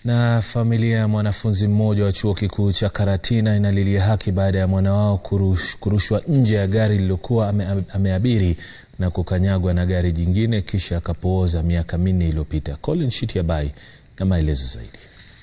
Na familia ya mwanafunzi mmoja wa chuo kikuu cha Karatina inalilia haki baada ya mwana wao kurush, kurushwa nje ya gari lililokuwa ame, ameabiri na kukanyagwa na gari jingine kisha akapooza miaka minne iliyopita. Colin Shitiabai na maelezo zaidi.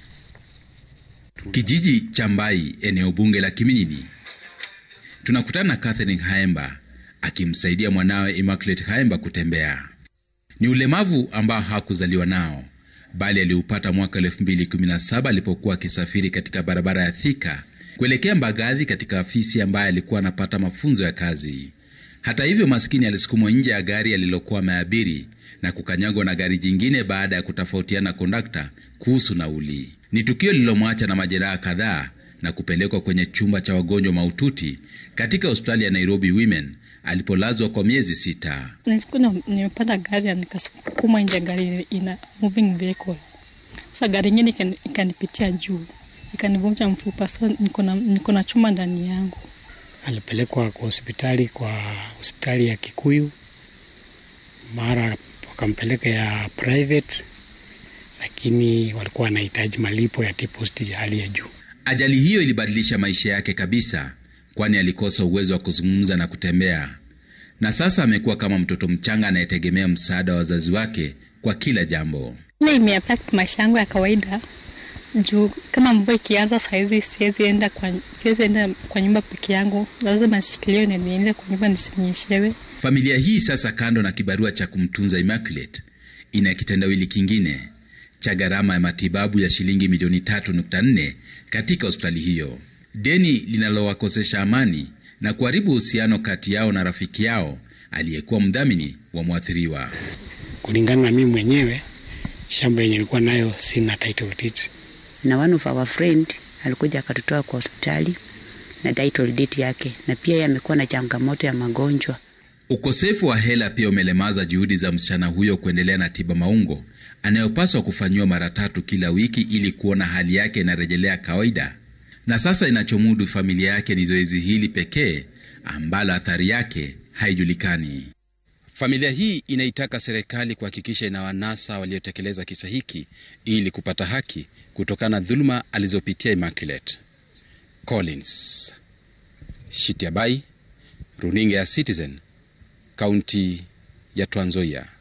Kijiji cha Mbai, eneo bunge la Kiminini, tunakutana na Catherine Haemba akimsaidia mwanawe Immaculate Haemba kutembea. Ni ulemavu ambao hakuzaliwa nao bali aliupata mwaka 2017 alipokuwa akisafiri katika barabara ya Thika kuelekea Mbagathi katika afisi ambaye alikuwa anapata mafunzo ya kazi. Hata hivyo, maskini alisukumwa nje ya gari alilokuwa ameabiri na kukanyagwa na gari jingine baada ya kutofautiana kondakta kuhusu nauli. Ni tukio lililomwacha na majeraha kadhaa na kupelekwa kwenye chumba cha wagonjwa mahututi katika hospitali ya Nairobi Women alipolazwa kwa miezi sita. Nilikuwa nimepanda gari na nikasukuma nje gari ina moving vehicle. Sasa gari ingine ikanipitia juu ikanivunja mfupa. Sasa niko na chuma ndani yangu. Alipelekwa kwa hospitali kwa hospitali ya Kikuyu, mara wakampeleka ya private, lakini walikuwa wanahitaji malipo ya deposit ya hali ya juu. Ajali hiyo ilibadilisha maisha yake kabisa kwani alikosa uwezo wa kuzungumza na kutembea, na sasa amekuwa kama mtoto mchanga anayetegemea msaada wa wazazi wake kwa kila jambo. Ile imeaffect maisha yangu ya kawaida juu kama mvua ikianza sahizi siwezi enda kwa, siwezi enda kwa nyumba peke yangu, lazima nishikiliwe na niende kwa nyumba nisinyeshewe. Familia hii sasa, kando na kibarua cha kumtunza Immaculate, ina kitendawili kingine cha gharama ya matibabu ya shilingi milioni 3.4 katika hospitali hiyo deni linalowakosesha amani na kuharibu uhusiano kati yao na rafiki yao aliyekuwa mdhamini wa mwathiriwa. Kulingana na mimi mwenyewe, shamba yenye ilikuwa nayo sina title deed, na one of our friend alikuja akatutoa kwa hospitali na title deed yake, na pia yeye amekuwa na changamoto ya magonjwa. Ukosefu wa hela pia umelemaza juhudi za msichana huyo kuendelea na tiba maungo anayopaswa kufanyiwa mara tatu kila wiki ili kuona hali yake inarejelea kawaida na sasa inachomudu familia yake ni zoezi hili pekee ambalo athari yake haijulikani. Familia hii inaitaka serikali kuhakikisha inawanasa waliotekeleza kisa hiki ili kupata haki kutokana na dhuluma alizopitia Immaculate. Collins Shitiabai, runinga ya Citizen, kaunti ya Trans Nzoia.